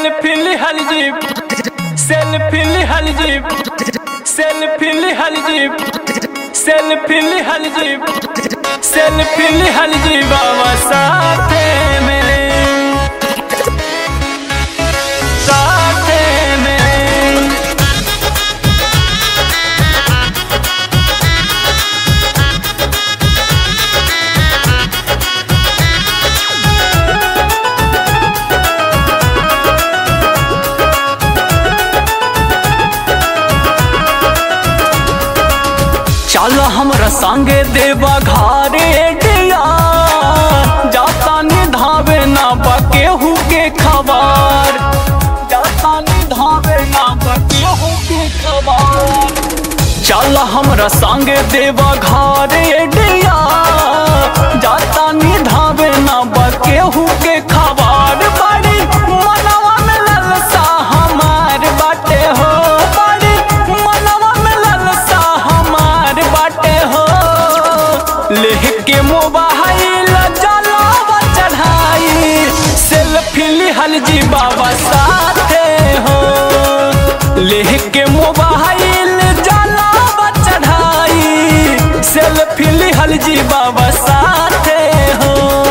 Selfie लिहल jeep selfie लिहल jeep selfie लिहल जीप सेल्फी लिहल जीप सेल्फी लिहल जीप बाबा साथे में साथे में चल हमरा संगे देवा घरे डिया जाता निधावे ना बकेहू के खबर जाता निधावे ना बकेहू के खबर चल हमरा संगे देवा घरे डिया जाता निधावे ना बकेहू के खबर बड़ी मनवा में ललसा हमार बाटे हो बड़ी मनवा में ललसा हमार बाटे हो लेह के मोबाइल जलावा चढ़ाई सेल्फी लिहल जी बाबा साथे हो लेह के मोबाइल जलावा चढ़ाई सेल्फी लिहल जी बाबा साथे हो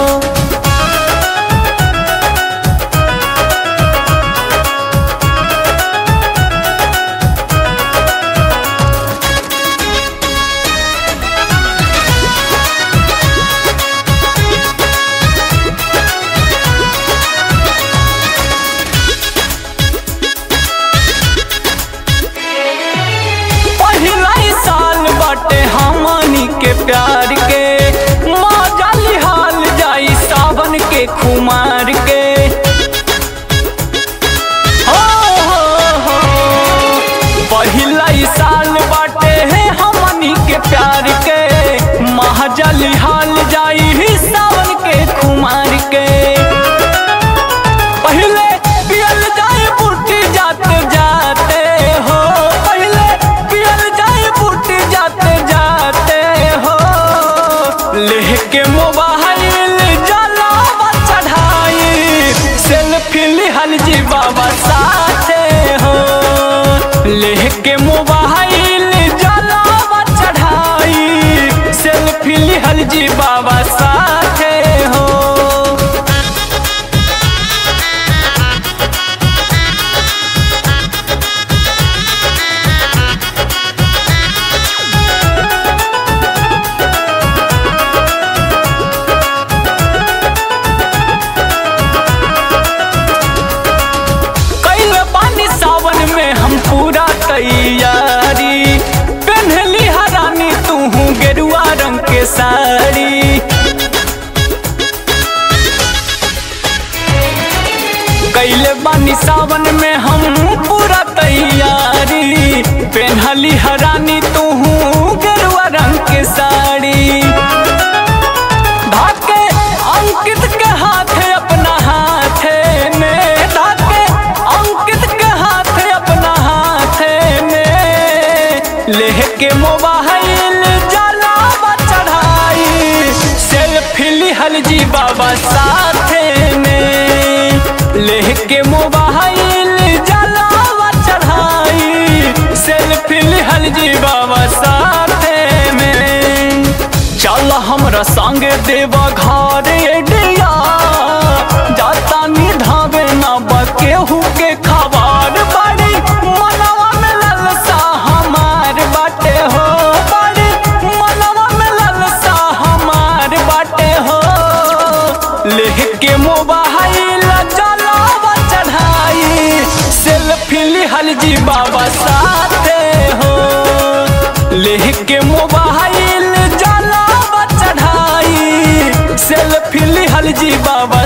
पहिला ही साल बाटे हमनी के प्यार के मजा लिहाल जाई सावन के खुमार के हो, हो, हो। पहिला ही साल बाटे है हमनी के प्यार के महाजा लिहाल जाई सावन के खुमार के पहले पियल जाए बूटी जाते जाते हो पहले पियल जाए बूटी जाते जाते हो लेह के मोबाइल जलावा चढ़ाई सेल्फी लिहल जी बाबा साथे हो लेह के मोबाइल जलावा चढ़ाई सेल्फी लिहल जी बाबा साथे हो कैल पानी सावन में हम पूरा तैयारी पहनली हरानी तू गेरुआ रंग के साड़ी कैले बानी सावन में हम पूरा तैयारी पहनली हरानी तू गेरुआ रंग के साड़ी धाके अंकित के हाथे अपना हाथे में धाके अंकित के हाथे अपना हाथे में लेह के मोबाइल जलावा चढ़ाई सेल्फी लिहल जी बाबा साथे में लेह के मोबाइल जलावा चढ़ाई सेल्फी लिहल जी बाबा साथे में चल हमरा संग देवा घरे डिया जाता निधावे ना बकेहू के खबर बड़ी मनवा में ललसा हमार बाटे हो बड़ी मनवा में ललसा हमार बाटे हो लेह के मोबाइल जलावा चढ़ाई सेल्फी लिहल जी बाबा साथे हो लेह के मोबाइल जलावा चढ़ाई सेल्फी लिहल जी बाबा